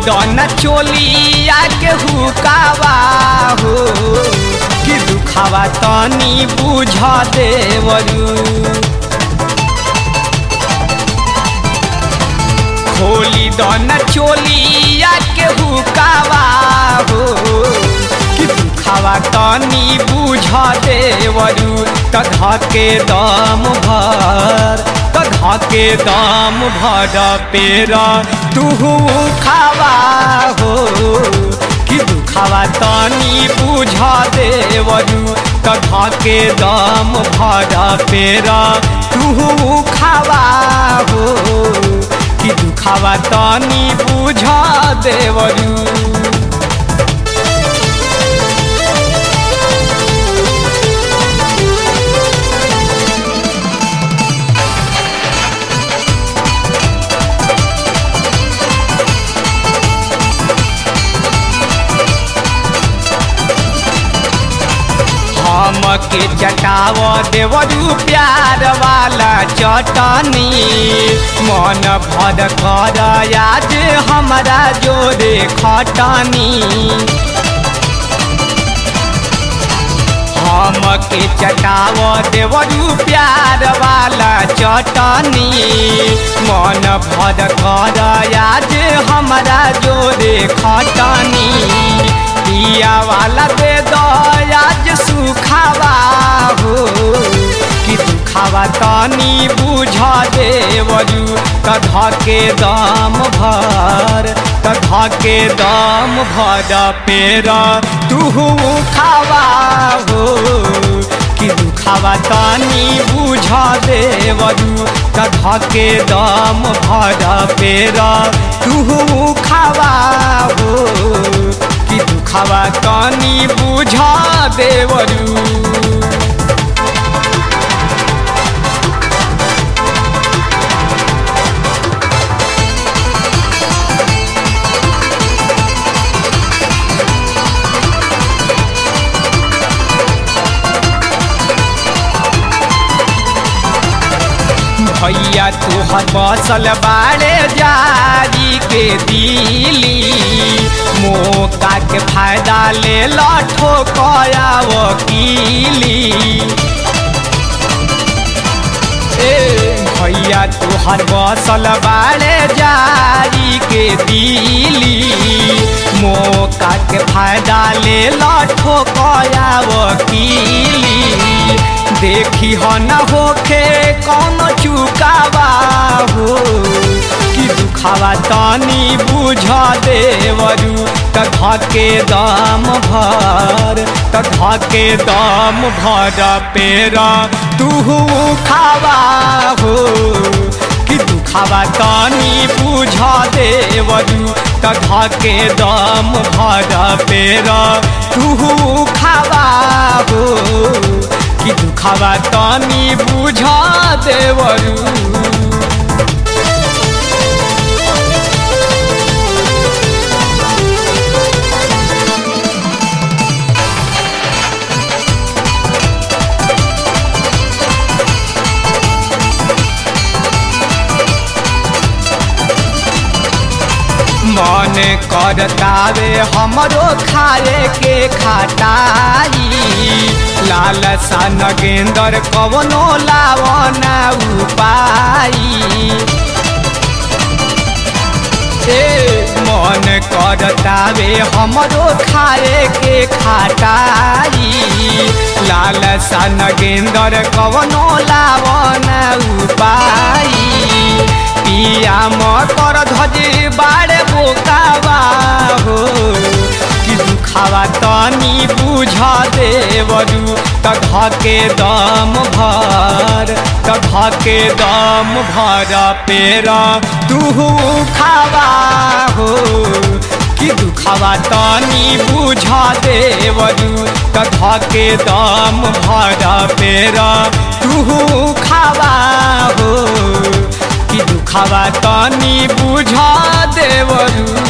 दन चोलिया के हुकावा हो कि दुखावा तनी बुझ देवरू खोली दन चोलिया के हुकावा हो कि दुखावा तनी बुझ देवरू तधा के दम भर तधा के दम भर पेरा तुहू खावा हो कि दुखावा तनी बुझ देवरू तधा के दम भर पेरा तुहू खावा हो कि दुखावा तनी बुझ देवरू हमके चटाव देवरू प्यार वाला चटनी मन भर कर आज हमारा जोरे खटनी हमके चटाव देवरू प्यार वाला चटनी मन भर कर आज हमारा जोरे खटनी पिया वाला दे दयाज सुखावा हो कि दुखावा तनी बुझ देवरू तधा के दम भर तधा के दम भर पेरा तुहू खावा हो कि दुखावा तनी बुझ देवरू तधा के दम भर पेरा तुहू खावा हो कि दुखावा तनी बुझ देवरू भैया तुहर बसल बाड़े जारी के दिली मौका के फायदा ले लठो कया वकीली ए भैया तुहर बसल बाड़े जारी के दिली मौका के फायदा ले लठो कया वकीली देखी हो न होखे कौन चुकावा हो कि दुखावा तनी बुझ देवरू तधा के दम भर तधा के दम भर पेरा तुहू खावा हो कि दुखावा तनी बुझ देवरू तधा के दम भर पेरा तुहू खावा हो कि दुखावा तनी बुझ देवरू मन करतावे हमरो खाए के खाटाई लाल सन गेंदर कवनो लावना उपाई ए मन करतावे हमरो खाए के खाटाई लाल सन गेंदर कवनो लावना उपाई पिया मकर धजी बाड़े बोकावा हो कि दुखावा तनी बुझ देवरू तधा के दम भर तधा के दम भर पेरा तुहू खावा हो कि दुखावा तनी बुझ देवरू तधा के दम भर पेरा तुहू खावा हो कि दुखावा तनी बुझ देवरू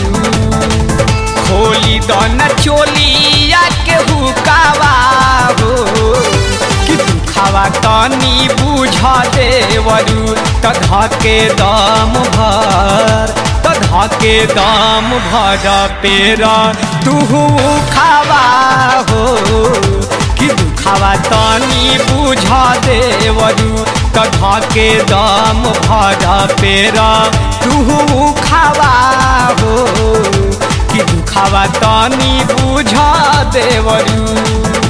खोली दन चोलिया के हुकावा हो कि दुखावा तनी बुझ देवरू तधा के दम भर धके दम भर पेरा तुहू खावा हो कि दुखावा तनी बुझ देवरू त धके दम भर पेरा तुहू खावा हो कि दुखावा तनी बुझ देवरू